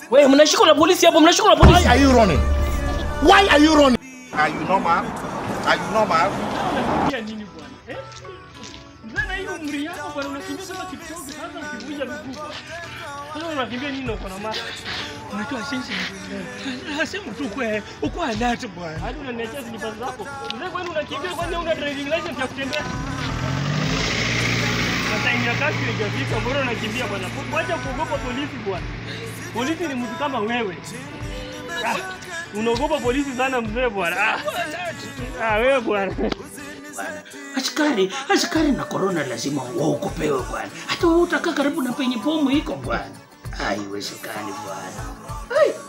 Wewe mnashikwa na polisi hapo, mnashikwa na Why polisi. are you running? Why are you running? Are you normal? Are you normal? Unakimbia nini bwana? Eh? Mbona hiyo umri yako bwana unakimbia kama Kipchoge sasa ukivunja miguu. Sasa unakimbia nini uko na mara? Unajua sisi nasema tu kwa uko alert bwana. Hadi unaniachia slippers zako. Mzee kwani unakimbia kwani una driving license ya kutembea? Sasa ingia kasi haijafika, mbona unakimbia bwana? Wacha kuogopa polisi bwana. Polisi ni mtu kama wewe. Ah, unaogopa polisi sana mzee bwana. Ah, ah wewe bwana. Askari, askari na korona lazima waogopewe bwana. Hata wewe utakaa karibu na penye bomu iko bwana. Haiwezekani bwana. Ai.